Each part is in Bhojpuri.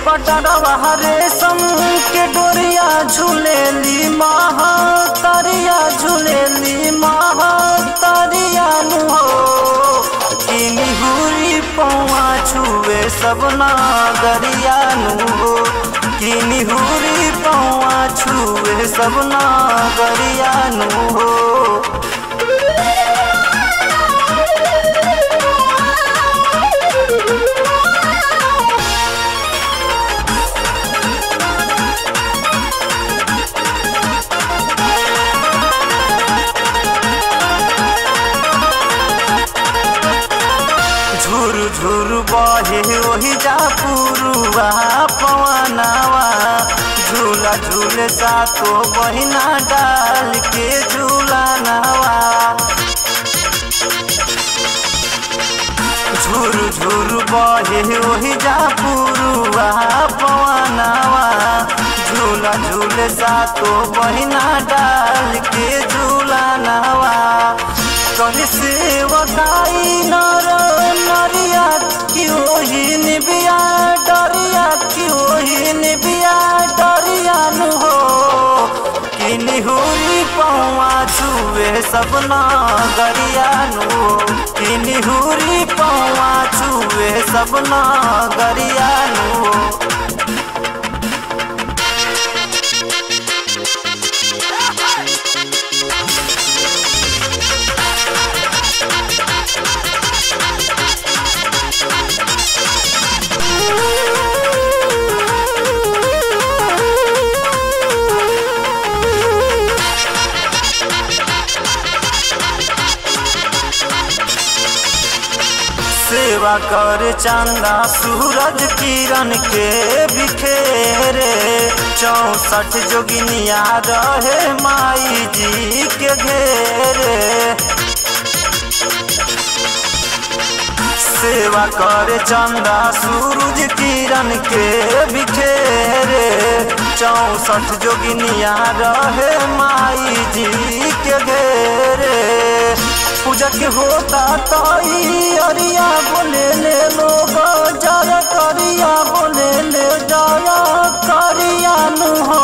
पटरवा रेशम के डोरिया झूलेली महा तरिया झूलेली महा तरिया नु हो किनी हुरी पौआ छुए सब नागरिया नु हो किनी हुरी पौआ छुए सब नागरिया नु हो झुर झुर बहे ओही जा पुरुआ पवनावा झूला झूले सातो बहिना डाल के झूला नावा झुर झुर बहे ओही जा पुरुआ पवनावा झूला झूले सातो बहिना डाल के झूला नावा कनि सेवकाई नर नरिया कि ओही निबिया डरिया कि ओही निबिया डरिया नु हो कि निहुरी पौआ छुए सब नागरिया नु हो कि निहुरी पौआ छुए सब नागरिया नु हो सेवा कर चंदा सूरज किरण के बिखेरे चौसठ जोगिनिया रहे माई जी के घेरे सेवा कर चंदा सूरज किरण के बिखेरे चौसठ जोगिनिया रहे माई जी के घेरे पूजा के होता ताई अरिया बोले ले लोग जरा करिया बोले ले जरा करिया नु हो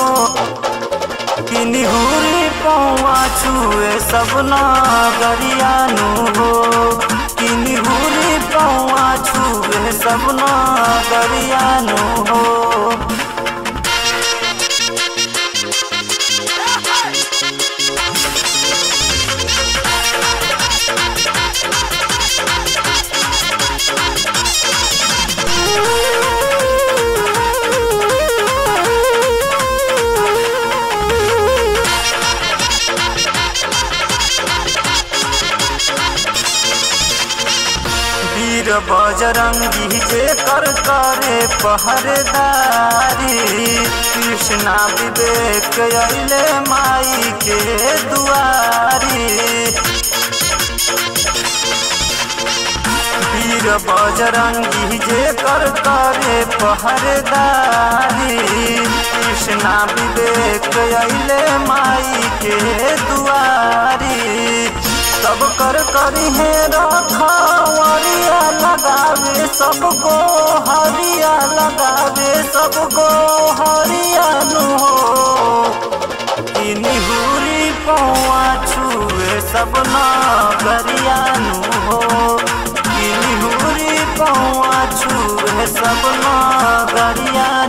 कि निहुरी पौआ छुए सब नागरिया नु हो कि निहुरी पौआ छुए सब नागरिया नु हो वीर बजरंगी जे कर करे पहरेदारी कृष्णा विवेक अले माई के दुआरी वीर बजरंगी जे कर करे पहरेदारी कृष्णा विवेक अले माई के दुआरी सब कर करी है रखवरिया लगावे सबको हरिया लगावे सबको हरिया नु हो कि निहुरी पौआ छुए सब नागरिया नु हो कि निहुरी पौआ छुए सब नागरिया